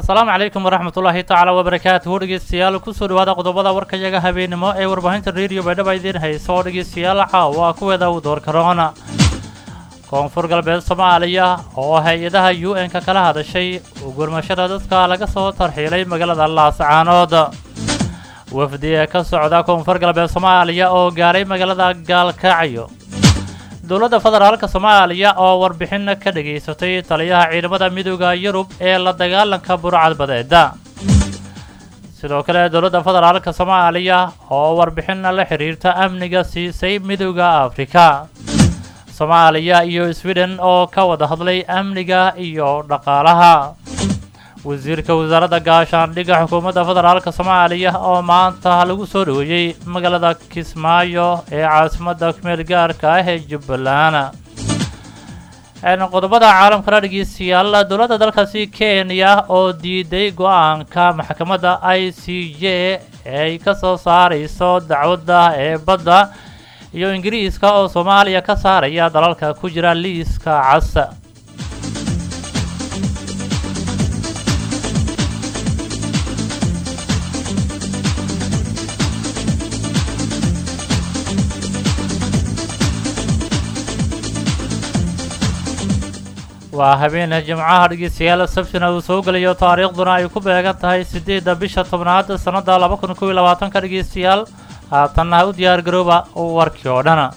asalaamu calaykum waraxmatullaahi tacaala wabarakaatuhu dhegeystayaal kusoo dhawaada qodobada warkayaga habeenimo ee warbaahinta rediyo baydhaba idiin haysa oo dhegeystayaal caawa kuweeda u doorka roona koonfur galbeed soomaaliya oo hay-adaha u n-ka kala hadashay gurmashada dadka laga soo tarxiilay magaalada laascaanood wafdi ee ka socda koonfur galbeed soomaaliya oo gaaray magaalada gaalkacyo dowladda federaalka soomaaliya oo warbixin ka dhageysatay taliyaha ciidamada midooda yurub ee la dagaalanka burcadbadeeda sidoo kale dowladda federaalka soomaaliya oo warbixin la xiriirta amniga siisay midooda afrika soomaaliya iyo sweden oo ka wada hadlay amniga iyo dhaqaalaha wasiirka wasaaradda gaashaandhigga xukuumadda federaalka soomaaliya oo maanta lagu soo dhaweeyey magaalada kismaayo ee caasimadda kumeel gaarka ah ee jubbaland qodobada caalamkana dhegeystayaal dowladda dalkaasi kenya oo diiday go-aanka maxkamadda i c j ay ka soo saarayso dacwadda ee badda iyo ingiriiska oo soomaaliya ka saaraya dalalka ku jira liiska cas waa habeen jimcaha dhegeystayaal sabtina uu soo gelayo taariikhduna ay ku beegan tahay siddeedda bisha tobnaad sannadda laba kun kob iyo labaatanka dhegeystayaal haatanna u diyaar garooba warkii oo dhana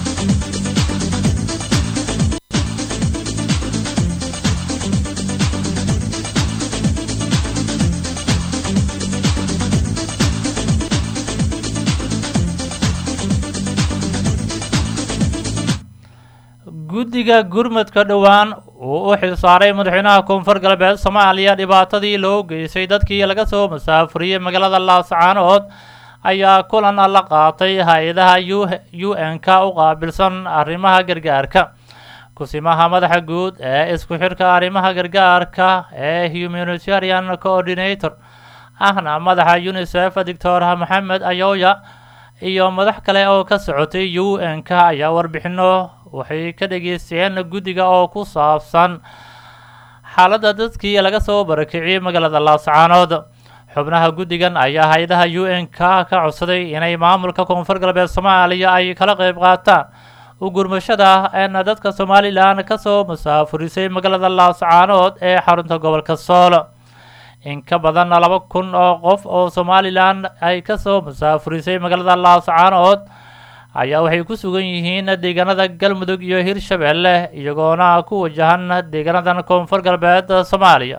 guddiga gurmadka dhowaan uu u xilsaaray madaxweynaha koonfur galbeed soomaaliya dhibaatadii loo geystay dadkii laga soo masaafuriyey magaalada laascaanood ayaa kulan la qaatay hay-adaha u n-ka u qaabilsan arrimaha gargaarka kusimaha madaxa guud ee isku xidhka arrimaha gargaarka ee humanitarian coordinator ahna madaxa unisef doctor maxamed ayoya iyo madax kale oo ka socotay u n-ka ayaa warbixino waxay ka dhageysteen guddiga oo ku saabsan xaaladda dadkii laga soo barakiciyey magaalada laascaanood xubnaha guddigan ayaa hay-adaha u n-ka ka codsaday inay maamulka koonfur galbeed soomaaliya ay kala qayb qaataan u gurmashada een dadka somalilan ka soo masaafurisay magaalada laascaanood ee xarunta gobolka sool in ka badan laba kun oo qof oo somalilan ay ka soo masaafurisay magaalada laascaanood ayaa waxay ku sugan yihiin deegaanada galmudug iyo hirshabeelle iyagoona ku wajahan deegaanadan koonfur galbeed soomaaliya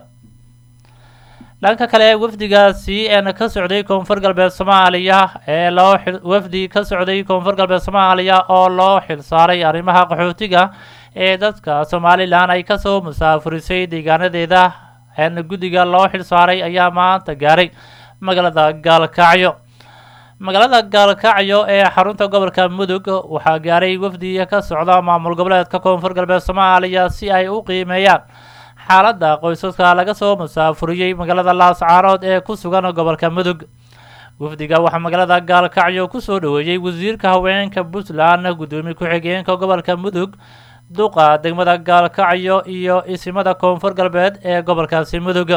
dhanka kale wafdigaasi een ka socday koonfur galbeed soomaaliya ee loo wafdi ka socday koonfur galbeed soomaaliya oo loo xilsaaray arrimaha qaxootiga ee dadka somalilan ay kasoo masaafurisay deegaanadeeda een guddiga loo xilsaaray ayaa maanta gaaray magaalada gaalkacyo magaalada gaalkacyo ee xarunta gobolka mudug waxaa gaaray wafdi ka socda maamul goboleedka koonfur galbeed soomaaliya si ay u qiimeeyaan xaaladda qoysaska laga soo masaafuriyey magaalada laascaanood ee ku sugan gobolka mudug wafdiga waxaa magaalada gaalkacyo kusoo dhaweeyey wasiirka haweenka puntland guddoomiye ku-xigeenka gobolka mudug duqa degmada gaalkacyo iyo isimada koonfur galbeed ee gobolkaasi mudug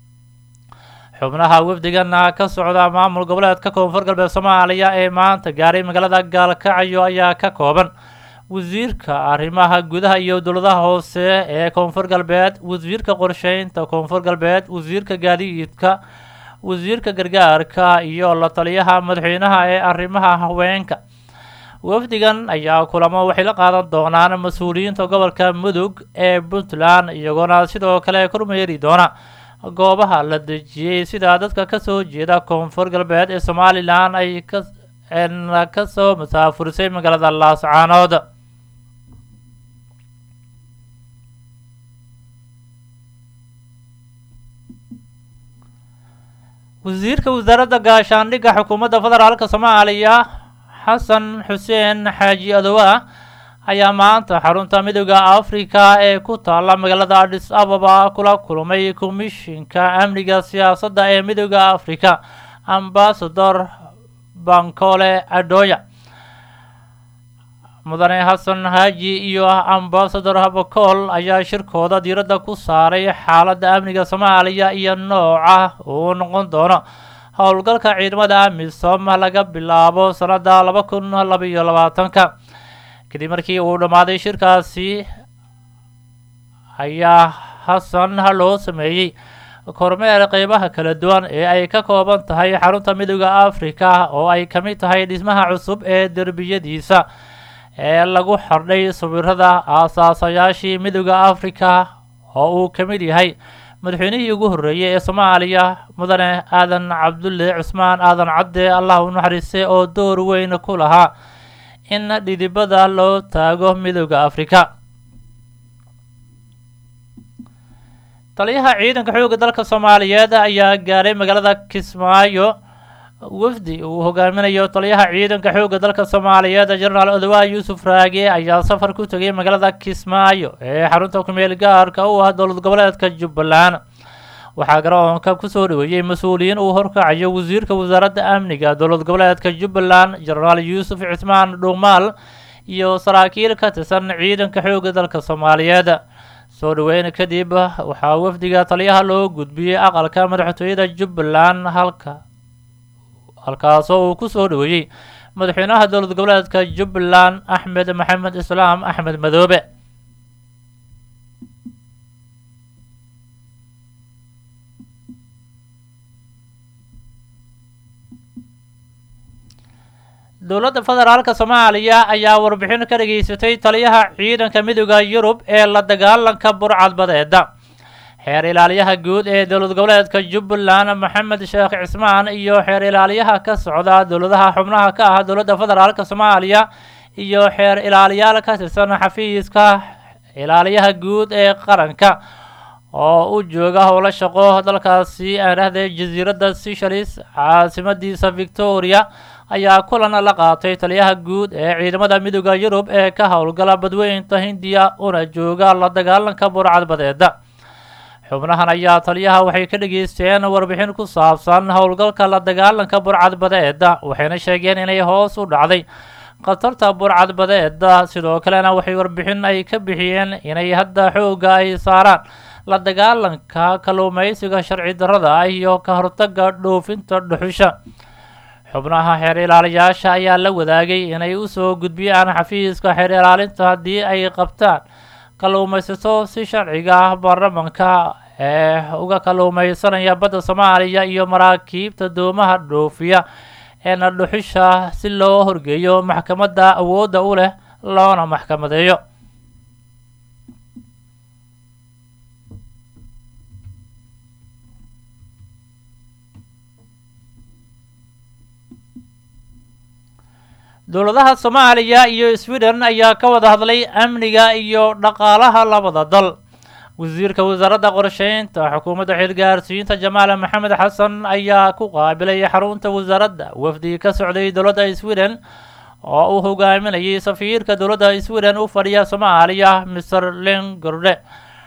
xubnaha wafdigana ka socda maamul goboleedka koonfur galbeed soomaaliya ee maanta gaaray magaalada gaalkacyo ayaa ka kooban wasiirka arrimaha gudaha iyo dowladaha hoose ee koonfur galbeed wasiirka qorsheynta koonfur galbeed wasiirka gaadiidka wasiirka gargaarka iyo la taliyaha madaxweynaha ee arrimaha haweenka wafdigan ayaa kulamo waxay la qaadan doonaan mas-uuliyiinta gobolka mudug ee puntland iyagoona sidoo kale kormeeri doona goobaha la dejiyey sida dadka kasoo jeeda koonfur galbeed ee somalilan ay ka soo masaafurisay magaalada laascaanood wasiirka wasaaradda gaashaandhigga xukuumadda federaalka soomaaliya xasan xuseen xaaji adowa ayaa maanta xarunta midooda afrika ee ku taalla magaalada adis ababa kula kulmay komishinka amniga siyaasadda ee midooda afrika ambasador bankole adoya mudane xasan haaji iyo ambasador habakool ayaa shirkooda diiradda ku saaray xaaladda amniga soomaaliya iyo nooca uu noqon doono howlgalka ciidamada amisom laga bilaabo sanada laba kun labaiyo labaatanka kadib markii uu dhammaaday shirkaasi ayaa xasan loo sameeyey kormeer qeybaha kala duwan ee ay ka kooban tahay xarunta midooda africa oo ay ka mid tahay dhismaha cusub ee derbiyadiisa ee lagu xardhay sawirada aasaasayaashii midooda africa oo uu ka mid yahay madaxweynihii ugu horreeyey ee soomaaliya mudane aadan cabdulle cusmaan aadan cadde allah u naxariiste oo door weyn ku lahaa in dhidibada loo taago midooda africa taliyaha ciidanka xoogga dalka soomaaliyeed ayaa gaaray magaalada kismaayo wafdi uu hogaaminayo taliyaha ciidanka xoogga dalka soomaaliyeed jenaraal odawaa yuusuf raage ayaa safar ku tegay magaalada kismaayo ee xarunta kumeel gaarka u ah dowlad goboleedka jubbaland waxaa garoonka kusoo dhaweeyey mas-uuliyiin uu horkacayo wasiirka wasaaradda amniga dowlad goboleedka jubbaland jenaraal yuusuf cismaan dhuumaal iyo saraakiil ka tirsan ciidanka xoogga dalka soomaaliyeed soo dhaweyn kadib waxaa wafdiga taliyaha loo gudbiyey aqalka madaxtooyada jubbaland halka halkaasoo uu ku soo dhaweeyey madaxweynaha dowlad goboleedka jubbaland axmed maxamed islaam axmed madoobe dowladda federaalka soomaaliya ayaa warbixin ka dhageysatay taliyaha ciidanka midooda yurub ee la dagaalanka burcadbadeeda xeer ilaaliyaha guud ee dowlad goboleedka jubbaland maxamed sheekh cismaan iyo xeer ilaaliyaha ka socda dowladaha xubnaha ka ah dowladda federaalka soomaaliya iyo xeer ilaaliyaal ka tirsan xafiiska ilaaliyaha guud ee qaranka oo u jooga howlo shaqo dalkaasi aan dhahday jasiiradda seychelles caasimadiisa victoria ayaa kulan la qaatay taliyaha guud ee ciidamada midooda yurub ee ka howlgala badweynta hindiya una jooga la dagaalanka burcadbadeeda xubnahan ayaa taliyaha waxay ka dhageysteen warbixin ku saabsan howlgalka la dagaalanka burcadbadeeda waxayna sheegeen inay hoos u dhacday khatarta burcadbadeeda sidoo kalena waxay warbixin ay ka bixiyeen inay hadda xoogga ay saaraan la dagaalanka kalluumeysiga sharci darrada ah iyo ka hortaga dhoofinta dhuxusha xubnaha xeer ilaaliyaasha ayaa la wadaagay inay usoo gudbiyaan xafiiska xeer ilaalinta haddii ay qabtaan kalluumaysato si sharciga ah baarlamanka ee uga kalluumeysanaya badda soomaaliya iyo maraakiibta doomaha dhoofiya eena dhuxusha si loo horgeeyo maxkamadda awoodda u leh loona maxkamadeeyo dowladaha soomaaliya iyo sweden ayaa ka wada hadlay amniga iyo dhaqaalaha labada dal wasiirka wasaaradda qorsheynta xukuumadda xilgaarsiinta jamaal maxamed xasan ayaa ku qaabilay xarunta wasaaradda wafdi ka socday dowladda sweden oo uu hogaaminayay safiirka dowladda sweden u fadhiya soomaaliya mr lengorde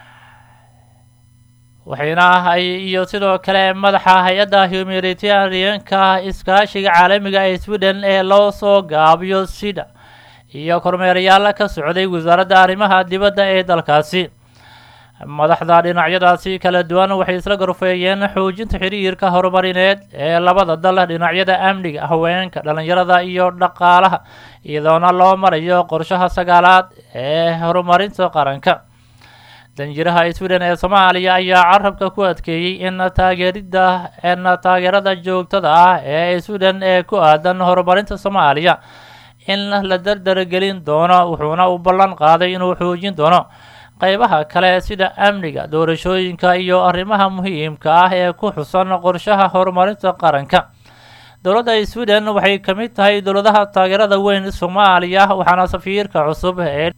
waxayna ay iyo sidoo kale madaxa hay-adda humanitarianka iskaashiga caalamiga ee sweden ee loo soo gaabiyo sida iyo kormeerayaal ka socday wasaaradda arrimaha dibadda ee dalkaasi madaxda dhinacyadaasi kala duwan waxay isla gorfeeyeen xoojinta xiriirka horumarineed ee labada dal dhinacyada amniga haweenka dhalinyarada iyo dhaqaalaha iyadoona loo marayo qorshaha sagaalaad ee horumarinta qaranka danjiraha sweden ee soomaaliya ayaa carabka ku adkeeyey in taageerida in taageerada joogtada ah ee sweden ee ku aadan horumarinta soomaaliya in la dardargelin doono wuxuuna u ballan qaaday inuu xoojin doono qeybaha kale sida amniga doorashooyinka iyo arrimaha muhiimka ah ee ku xusan qorshaha horumarinta qaranka dowladda sweden waxay ka mid tahay dowladaha taageerada weyn soomaaliya waxaana safiirka cusub ee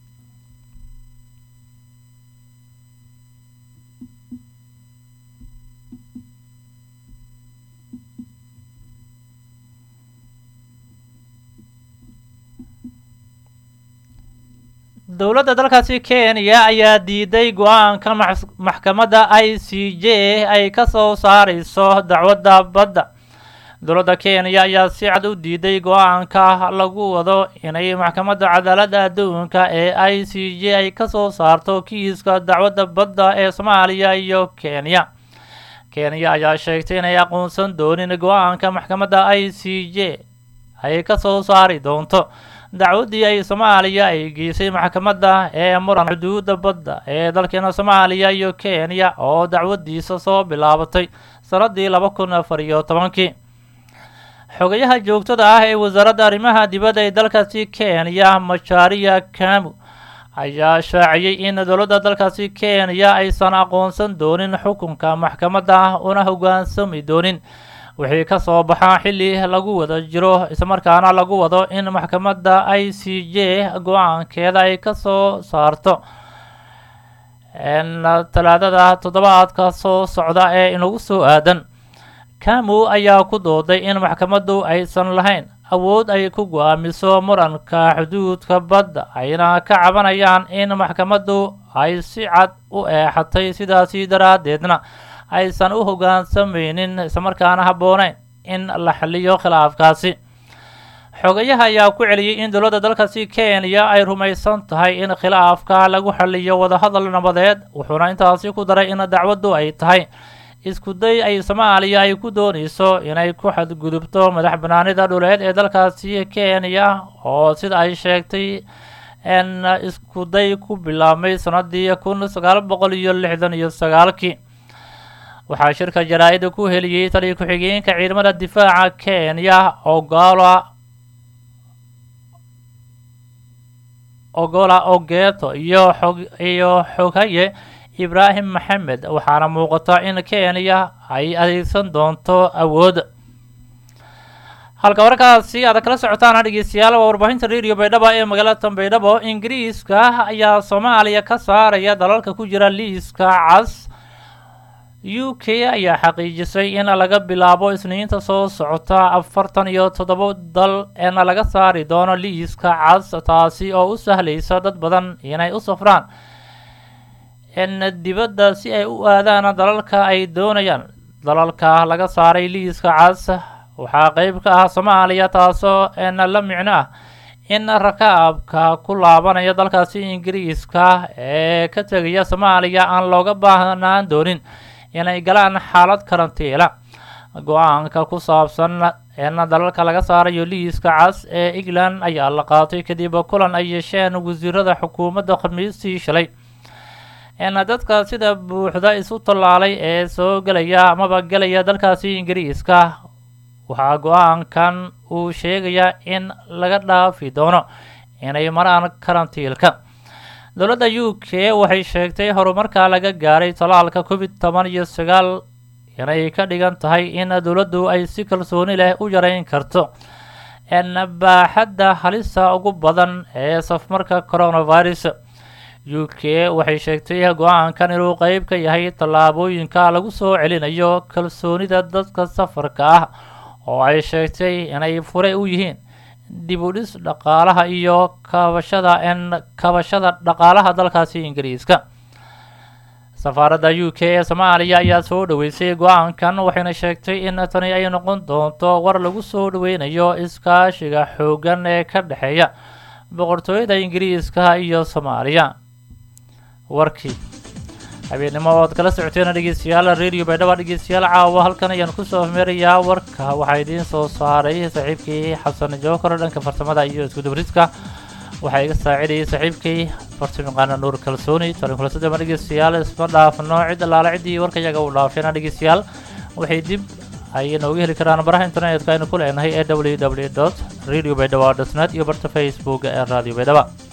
dowladda dalkaasi kenya ayaa diiday go-aanka maxkamadda i c j ay ka soo saareyso dacwadda badda dowladda kenya ayaa si cad u diiday go-aanka lagu wado inay maxkamadda cadaaladda adduunka ee i c j ay kasoo saarto kiiska dacwadda badda ee soomaaliya iyo kenya kenya ayaa sheegtay inay aqoonsan doonin go-aanka maxkamadda i c j ay kasoo saari doonto dacwaddii ay soomaaliya ay geysay maxkamadda ee muran xuduudda badda ee dalkeena soomaaliya iyo kenya oo dacwaddiisa soo bilaabatay sannaddii laba kun afar iyo tobankii xogayaha joogtada ah ee wasaaradda arrimaha dibadda ee dalkaasi kenya macharia kamu ayaa shaaciyey in dowladda dalkaasi kenya aysan aqoonsan doonin xukunka maxkamadda una hoggaansami doonin wixii ka soo baxaa xilli lagu wada jiro islamarkaana lagu wado in maxkamadda i c j go-aankeeda ay kasoo saarto talaadada toddobaadka soo socda ee inagu soo aadan kamu ayaa ku dooday in maxkamaddu aysan lahayn awood ay ku go-aamiso muranka xuduudka badda ayna ka cabanayaan in maxkamaddu ay si cad u eexatay sidaasi daraaddeedna aysan u hoggaansamaynin islamarkaana habbooneyn in la xaliyo khilaafkaasi xogayaha ayaa ku celiyey in dowladda dalkaasi kenya ay rumaysan tahay in khilaafka lagu xaliyo wadahadal nabadeed wuxuuna intaasi ku daray in dacwaddu ay tahay isku day ay soomaaliya ay ku doonayso inay ku xadgudubto madax banaanida dhuleed ee dalkaasi kenya oo sida ay sheegtay n isku day ku bilaabmay sanadii kun sagaal boqol iyo lixdan iyo sagaalkii waxaa shirka jaraa-ida ku heliyey taliya ku-xigeenka ciidamada difaaca kenya ogola ogola ogeto iyo xog iyo xogaye ibraahim maxamed waxaana muuqata in kenya ay adeegsan doonto awood halka warkaasi aad kala socotaan dhegeystayaal waa warbaahinta radio baydhabo ee magaalada baydhabo ingiriiska ayaa soomaaliya ka saaraya dalalka ku jira liiska cas u k ayaa xaqiijisay in laga bilaabo isniinta soo socota afartan iyo toddoba dal in laga saari doono liiska cas taasi oo u sahlaysa dad badan inay u safraan in dibadda si ay u aadaan dalalka ay doonayaan dalalka laga saaray liiska cas waxaa qeyb ka ah soomaaliya taasoo n la micno ah in rakaabka ku laabanaya dalkaasi ingiriiska ee ka tegaya soomaaliya aan looga baahnaan doonin inay galaan xaalad karantiila go-aanka ku saabsan in dalalka laga saarayo liiska cas ee england ayaa la qaatay kadib kulan ay yeesheen wasiirada xukuumadda khamiistii shalay in dadka sida buuxda isu tallaalay ee soo gelaya amaba gelaya dalkaasi ingiriiska waxaa go-aankan uu sheegayaa in laga dhaafi doono inay maraan karantiilka dowladda u k waxay sheegtay horumarka laga gaaray tallaalka covid toban iyo sagaal inay ka dhigan tahay in dowladdu ay si kalsooni leh u yareyn karto n baaxadda halista ugu badan ee safmarka coronavirus u k waxay sheegtay go-aankan inuu qeyb ka yahay tallaabooyinka lagu soo celinayo kalsoonida dadka safarka ah oo ay sheegtay inay fure u yihiin dib u dhis dhaqaalaha iyo kabashada n kabashada dhaqaalaha dalkaasi ingiriiska safaaradda u k ee soomaaliya ayaa soo dhaweysay go-aankan waxayna sheegtay in tani ay noqon doonto war lagu soo dhaweynayo iskaashiga xooggan ee ka dhexeeya boqortooyada ingiriiska iyo soomaaliya warkii habeennimo oad kala socoteen dhegeystayaal radio baydhaba dhegeystayaal caawa halkan ayaan kusoo meerayaa warka waxaa idiin soo saaray saaxiibkii xasan jookar dhanka farsamada iyo iskudubriska waxaa iga saacidayay saaxiibkii farsamaqaana nuur kalsooni talinkulasada ma dhegeystayaal isma dhaafno cid allaale ciddii warka iyaga u dhaafeena dhegeystayaal waxay dib ay nooga heli karaan baraha internetka aynu ku leenahay ee w w dot radio baydhaba dot net iyo barta facebook ee radio baydhaba